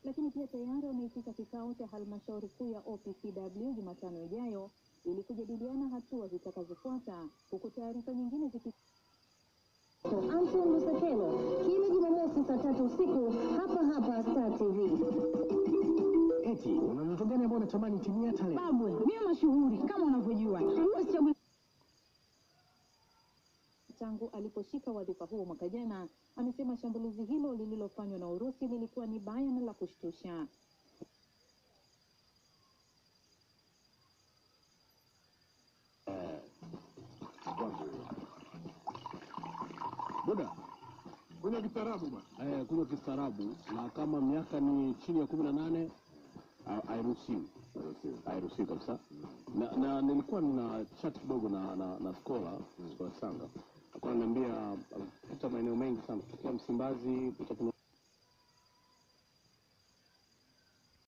lakini pia tayari wameitisha kikao cha halmashauri kuu ya OPCW Jumatano ijayo ili kujadiliana hatua zitakazofuata, huku taarifa nyingine ziki Anton Lusekelo kila Jumamosi saa tatu usiku hapa hapa Star TV. Eti una ndoto gani ambayo unatamani timia hata leo? Babwe, mimi mashuhuri kama unavyojua. Usichague tangu aliposhika wadhifa huo mwaka jana, amesema shambulizi hilo lililofanywa na Urusi lilikuwa ni baya na la kushtusha. Buda, kunywa kistaarabu bwana. eh, kunywa kistaarabu na kama miaka ni chini ya kumi na nane ha- hairuhusiwi hairuhusiwi kabisa na, na nilikuwa nina chat kidogo na na, na skola skola sanga alikuwa ananiambia uh, pita maeneo mengi sana kutokea msimbazi pita kuna